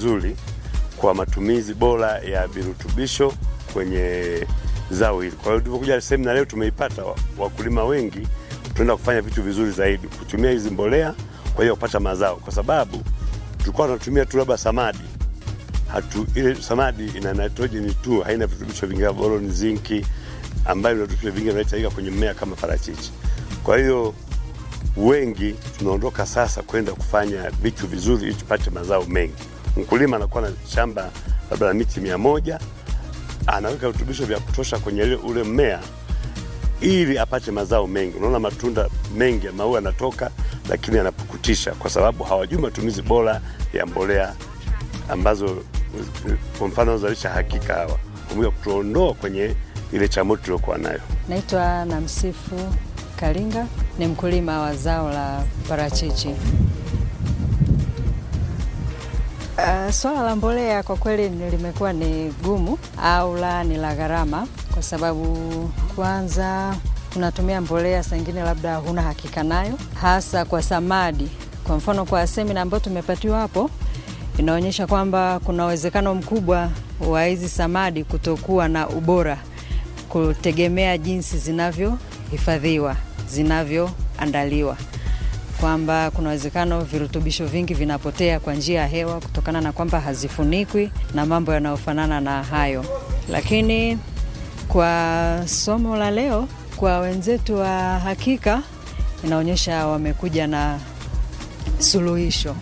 vizuri kwa matumizi bora ya virutubisho kwenye zao hili. Kwa hiyo tulivyokuja semina leo tumeipata wa- wakulima wengi, tunaenda kufanya vitu vizuri zaidi, kutumia hizi mbolea kwa hiyo kupata mazao, kwa sababu tulikuwa tunatumia tu labda samadi hatu, ile samadi ina nitrogen tu, haina virutubisho vingi kama boron, zinki, ambayo virutubisho vingi vinahitajika kwenye mmea kama parachichi. Kwa hiyo wengi tunaondoka sasa kwenda kufanya vitu vizuri ili tupate mazao mengi. Mkulima anakuwa na shamba labda la miti mia moja anaweka virutubisho vya kutosha kwenye ile- ule mmea ili apate mazao mengi. Unaona matunda mengi ya maua yanatoka, lakini yanapukutisha kwa sababu hawajui matumizi bora ya mbolea ambazo kwa mfano zalisha hakika hawa pamoja kutuondoa kwenye ile changamoto tuliokuwa nayo. Naitwa Namsifu Kalinga, ni mkulima wa zao la parachichi. Uh, swala la mbolea kwa kweli ni- limekuwa ni gumu au la ni la gharama, kwa sababu kwanza unatumia mbolea saa ingine labda huna hakika nayo, hasa kwa samadi. Kwa mfano kwa semina ambayo tumepatiwa hapo, inaonyesha kwamba kuna uwezekano mkubwa wa hizi samadi kutokuwa na ubora kutegemea jinsi zinavyohifadhiwa, zinavyoandaliwa, kwamba kuna uwezekano virutubisho vingi vinapotea kwa njia ya hewa kutokana na kwamba hazifunikwi na mambo yanayofanana na hayo. Lakini kwa somo la leo, kwa wenzetu wa Hakika, inaonyesha wamekuja na suluhisho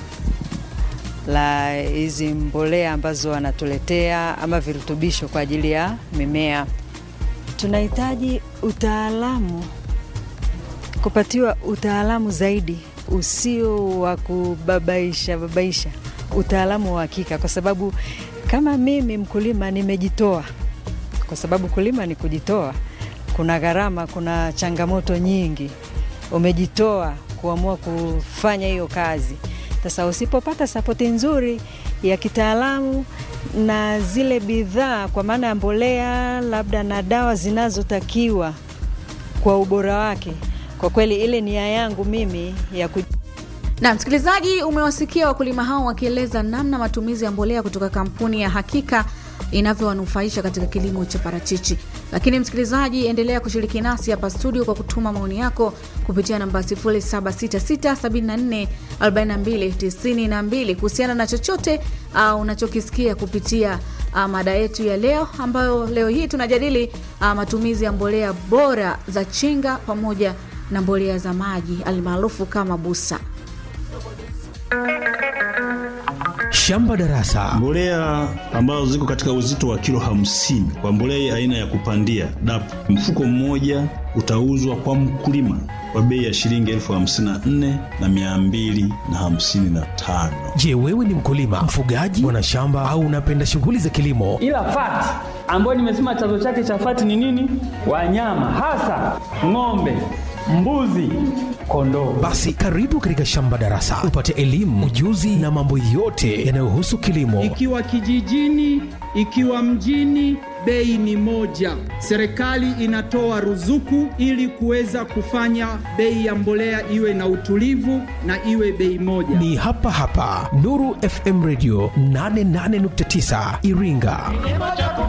la hizi mbolea ambazo wanatuletea ama virutubisho kwa ajili ya mimea. Tunahitaji utaalamu, kupatiwa utaalamu zaidi usio wa kubabaisha babaisha, utaalamu wa hakika, kwa sababu kama mimi mkulima nimejitoa, kwa sababu kulima ni kujitoa. Kuna gharama, kuna changamoto nyingi, umejitoa kuamua kufanya hiyo kazi. Sasa usipopata sapoti nzuri ya kitaalamu na zile bidhaa kwa maana ya mbolea labda na dawa zinazotakiwa kwa ubora wake, kwa kweli ile nia yangu mimi ya ku Na msikilizaji, umewasikia wakulima hao wakieleza namna matumizi ya mbolea kutoka kampuni ya Hakika inavyowanufaisha katika kilimo cha parachichi. Lakini msikilizaji, endelea kushiriki nasi hapa studio kwa kutuma maoni yako kupitia namba 0766744292 kuhusiana na chochote uh, unachokisikia kupitia uh, mada yetu ya leo, ambayo leo hii tunajadili uh, matumizi ya mbolea bora za chinga pamoja na mbolea za maji almaarufu kama busa. Shamba Darasa. Mbolea ambazo ziko katika uzito wa kilo hamsini kwa mbolea aina ya kupandia DAP, mfuko mmoja utauzwa kwa mkulima kwa bei ya shilingi elfu hamsini na nne na mia mbili na hamsini na tano. Je, wewe ni mkulima, mfugaji, mwanashamba au unapenda shughuli za kilimo? ila fati ambayo nimesema chanzo chake cha fati ni nini? Wanyama hasa ng'ombe, mbuzi, kondoo. Basi karibu katika Shamba Darasa upate elimu, ujuzi na mambo yote yanayohusu kilimo. Ikiwa kijijini, ikiwa mjini, bei ni moja. Serikali inatoa ruzuku ili kuweza kufanya bei ya mbolea iwe na utulivu na iwe bei moja. Ni hapa hapa Nuru FM Radio 88.9 Iringa.